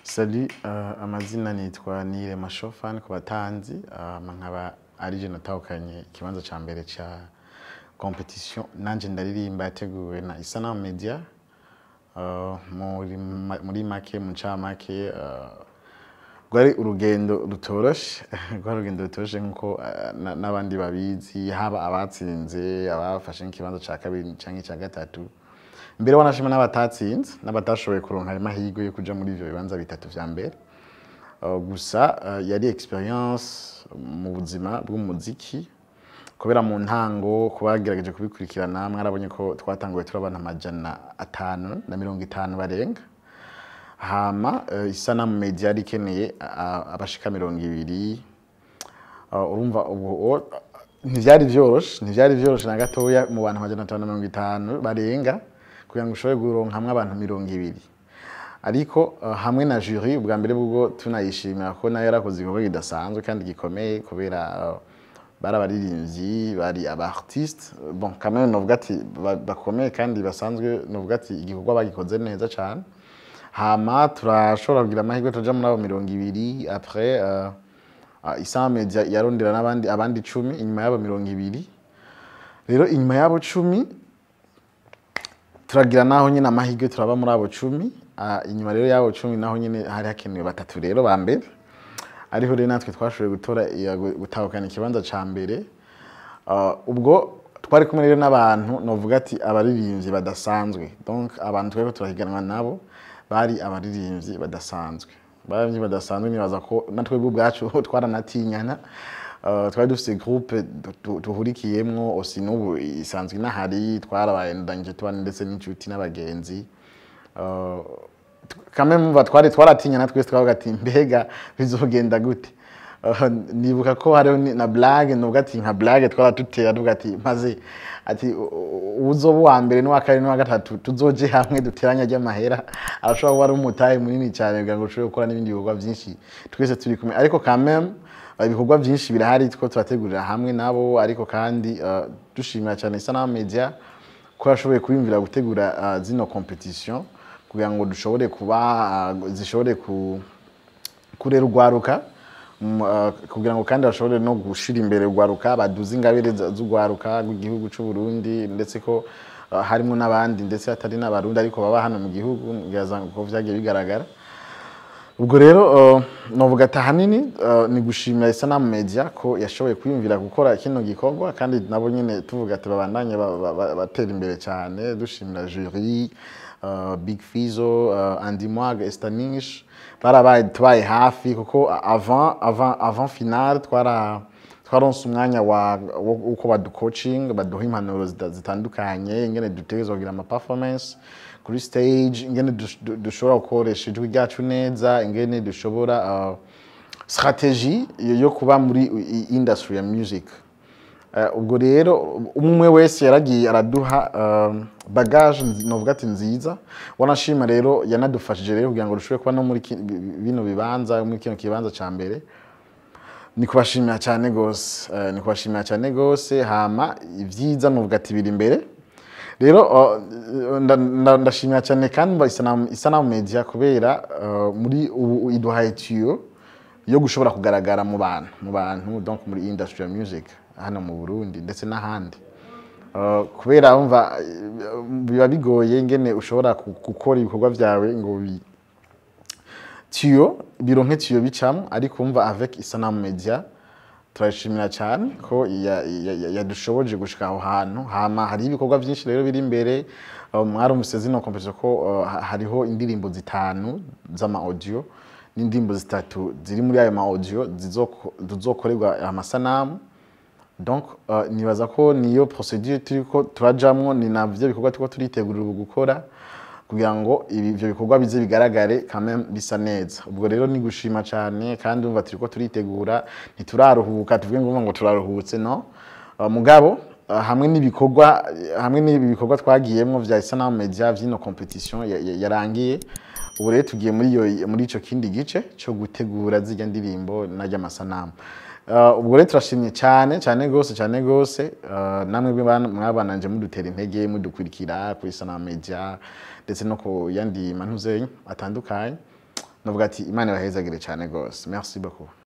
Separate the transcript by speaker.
Speaker 1: Salut, uh, amazina nitwa Nire Mashofan ku batanzi uh, nkaba ari je natahukanye ikibanza ca mbere ca competition nanje ndaririmba yateguwe na Isanamu Media uh, muri, ma- muri make mu ncamake uh, rwari urugendo rutoroshe rwari urugendo rutoroshe nkuko uh, na- n'abandi babizi haba abatsinze abafashe nk'ikibanza ca kabiri canke ca gatatu mbere wanashima n'abatatsinze n'abatashoboye kuronka ayo mahirwe yo kuja muri ivyo bibanza bitatu vya mbere Uh, gusa uh, yari experience mu buzima bw'umuziki kubera mu ntango kubagerageje kubikurikirana mwarabonye ko twatanguye turi abantu amajana atanu na mirongo itanu barenga hama uh, isanamu media yari ikeneye uh, abashika mirongo ibiri Uh, urumva ubu o- ntivyari vyoroshe ntivyari vyoroshe na gatoya mu bantu amajana atanu na mirongo itanu barenga kugira ngo ushobore kuronkamwo abantu mirongo ibiri ariko uh, hamwe na jury ubwa mbere bwo tunayishimira ko nayo yarakoze igikorwa kidasanzwe kandi gikomeye kubera uh, bari abaririmbyi bari aba artiste bon quand même novuga ati ba- bakomeye kandi basanzwe novuga ati igikorwa bagikoze neza cane hama turashobora kugira amahirwe tuja muri abo mirongo ibiri après uh, uh, Isama Media yarondera n'abandi abandi icumi inyuma y'abo mirongo ibiri rero inyuma y'abo cumi turagira naho nyine amahirwe turaba muri abo cumi Ah, inyuma rero y'abo cumi naho nyine hari hakenewe batatu rero ba mbere ariho rero natwe twashoboye gutora iya- gutahukana ikibanza ca mbere Ah, ubwo twari kumwe rero n'abantu novuga ati abaririmbyi badasanzwe donc abantu twariko turahiganwa nabo bari abaririmbyi badasanzwe abaririmbyi badasanzwe nibaza ko natwebwe ubwacu twaranatinyana Uh, twari dufise groupe du- du- duhurikiyemwo osi n'ubu isanzwe inahari twarabaye ndangije tubana ndetse n'inshuti n'abagenzi Uh, kamwe mumva twari twaratinyana twese twavuga ati mbega bizogenda gute Uh, nibuka ko hariho ni- na blague nuvuga ati nka blague twaratutera tuvuga ati maze ati u- u- uzoba uwa mbere n'uwa kabiri n'uwa gatatu tuzoje hamwe duteranya ry'amahera arashobora kuba ari umutahe munini cyane kugira ngo ushobore gukora n'ibindi bikorwa byinshi twese turi kumwe ariko quand même uh, ibikorwa byinshi birahari two turategurira hamwe nabo ariko kandi uh, dushimira cyane Isanamu Media ko yashoboye kwiyumvira gutegura uh, zino competition kugira ngo dushobore kuba uh, zishobore ku kurera urwaruka mm, uh, kugira ngo kandi bashobore no gushira imbere urwaruka baduze ingabire za- z'urwaruka rw'igihugu c'u Burundi ndetse ko uh, harimo n'abandi ndetse hatari n'abarundi ariko baba hano mu gihugu ngira ko vyagiye bigaragara ubwo rero uh, novuga ati ahanini uh, ni gushimira Isanamu Media ko yashoboye kwiyumvira gukora kino gikorwa kandi nabo nyene tuvuga ati babandanye ba- ba- ba- batera imbere cyane dushimira jury uh, Big Fizo uh, Andy Mwag Estanish barabaye tubaye hafi kuko avant avant avant finale twara twaronse umwanya wa wo- uko badu coaching baduha impanuro zita- zitandukanye ingene dutegerezwa kugira ama performance kuri stage ingene dush- du- dushobora gukoresha ijwi ryacu neza ingene dushobora uh, strategie yo yo kuba muri i- industry ya music Eh, ubwo rero umwe wese yaragiye araduha um, bagage nzi- novuga ati nziza wanashima rero yanadufashije rero kugira ngo dushobore kuba no muri ki- bi- bi- bino bibanza muri kino kibanza ca mbere ni kubashimira cyane gose eh, ni kubashimira cyane gose hama ibyiza nuvuga ati biri imbere rero uh, nda- nda- ndashimira cyane kandi mba Isanamu Isanamu Media kubera uh, muri ubu iduhaye tiyo yo gushobora kugaragara mu bantu mu bantu donc muri industry ya music hano mu Burundi ndetse n'ahandi Uh, kubera umva uh, biba bigoye ingene ushobora ku- gukora ibikorwa byawe ngo bi tiyo bironke tiyo bicamo ariko umva avec Isanamu Media turashimira cyane ko ya- ya- ya- yadushoboje gushika aho hantu hama hari ibikorwa byinshi rero biri imbere uh, mwarumvise zino competition ko uh, ha- hariho indirimbo zitanu z'ama audio n'indirimbo zitatu ziri muri ayo ma audio zizoko- zizokorerwa amasanamu donc uh, nibaza ko niyo procedure turiko turajamwo ni navyo bikorwa turiko turitegurira ubu gukora kugira ngo ibi- ivyo bikorwa bize bigaragare quand même bisa neza ubwo rero ni gushima cyane kandi umva turiko turitegura ntituraruhuka tuvuge ngo ngo turaruhutse no uh, mugabo uh, hamwe n'ibikorwa hamwe n'ibi bikorwa twagiyemwo vya Isanamu Media vyino competition ya- ya- yarangiye ubu rero tugiye muri iyo muri ico kindi gice cyo gutegura zirya ndirimbo n'arya masanamu Uh, ubwo rero turashimye cyane cyane gose cyane gose uh, namwe bana- mwabananje mudutera intege mudukurikira kuri Sana Media ndetse no ku yandi mantuze atandukanye navuga ati imana ibahezagire cyane rwose merci beaucoup